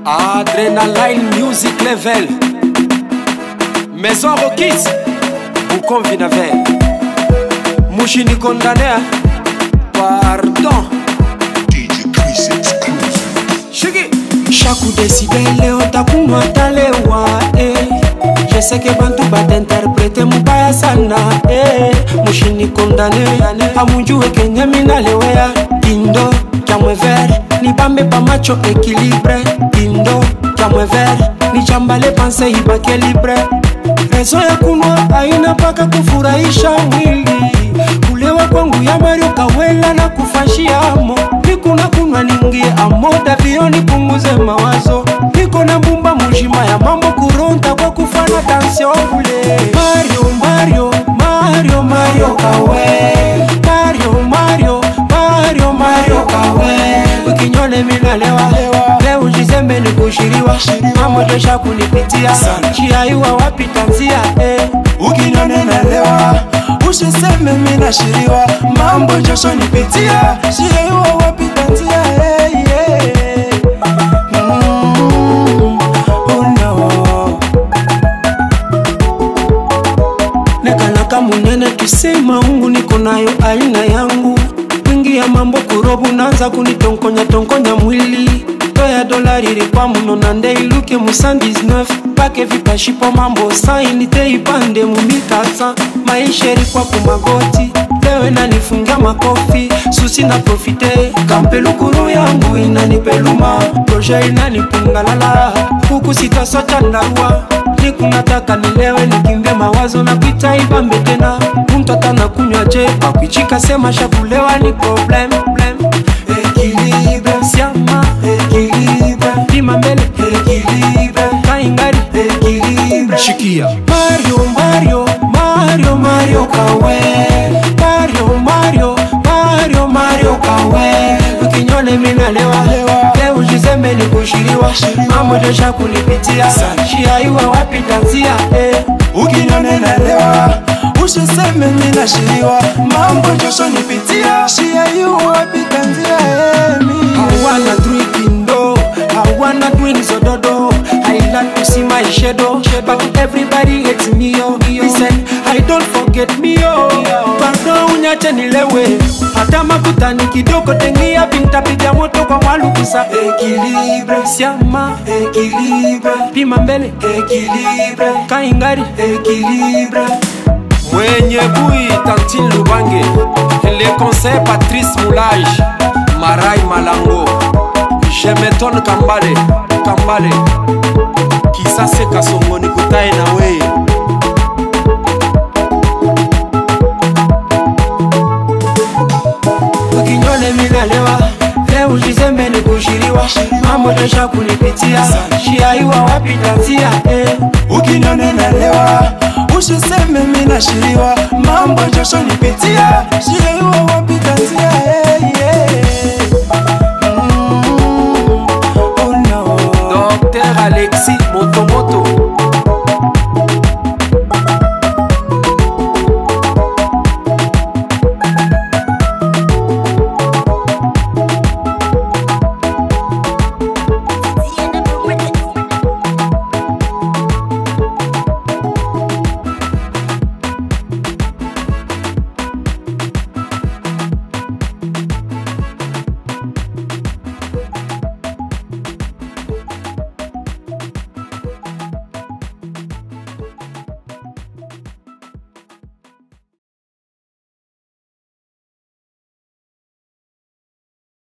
Adrenaline Music Level Maison Rokis Boucon Vinaver Mouchini condamné Pardon DJ Chris exclusive. Shiki chaque decibele otakunywa talewa eh. jeseke bantu batinterprete mubaya sana eh. mushini kondane amunjue kenye minalewea indo kyamwe ver nibambe pamacho ekilibre indo kyamwe ver nichambale panse ibake libre rezo ya kunwa aina paka kufurahisha mwili kulewa kwangu ya mario kawela na kufashiamo nikuna kunwa ningie amoda vio nipunguze mawazo niko na mbumba mujima ya mambo kuronta kwa kufana tansio kule mario mario mario mario kawe mario mario mario mario kawe ukinyone minalewa leo jizembe ni kushiriwa mambo jesha kunipitia chiaiwa wapita nzia eh. ukinyone nalewa usiseme minashiriwa mambo josho nipitia sieiwa wapita njia hey, yeah. mm, oh no. nekanaka munene tusema ungu niko nayo aina yangu wingi ya mambo kurobu naanza kunitonkonya tonkonya mwili toya dolari ilikuwa muno na nde iluke mu 119 pake vipashipo mambo sainite ipande mu 1400 maisha ilikuwa kumagoti leo inanifungia makofi susi na profite kampelukuru yangu inanipeluma proje inanipungalala huku sitasocha ndarua nikunataka nilewe nikimbie mawazo na kuita ibambe tena mtata na kunywa je akwichika sema shakulewa ni problem problem. Ekilibre, siama ekilibre, pima mbele ekilibre, kaingari ekilibre. Shikia Mario, Mario, Mario, Mario kawe Mario, Mario, Mario, Mario kawe ukinyone minalewa leo jizembe ni kushiriwa mambo jesha kunipitia shiaiwa wapita nzia eh. ukinyone nalewa usiseme minashiriwa mambo josho nipitia sieiwa wapita njia hey, mi. I wanna drink indo, I wanna drink sododo. I like to see my shadow, but everybody hates me oh. Listen, I don't forget me oh. Pardon unyache nilewe, hata makutani kidogo tengia pintapiga moto kwa walukusa. Ekilibre, siama, ekilibre, pima mbele, ekilibre, kaingari, ekilibre. Mwenye Bui Tantine Lubange Le conseil Patrice Moulage Marai Malango Jemeton Kambale Kambale Kisase Kasongoni Kutae na we ukinyone minalewa leo jizembe ni kushiriwa mambo jesha kunipitia shiaiwa wapita nzia eh. ukinyone nalewa usiseme minashiriwa mambo josho nipitia sieiwa wapita njia hey, yeah. mm, oh no. Docteur Alexis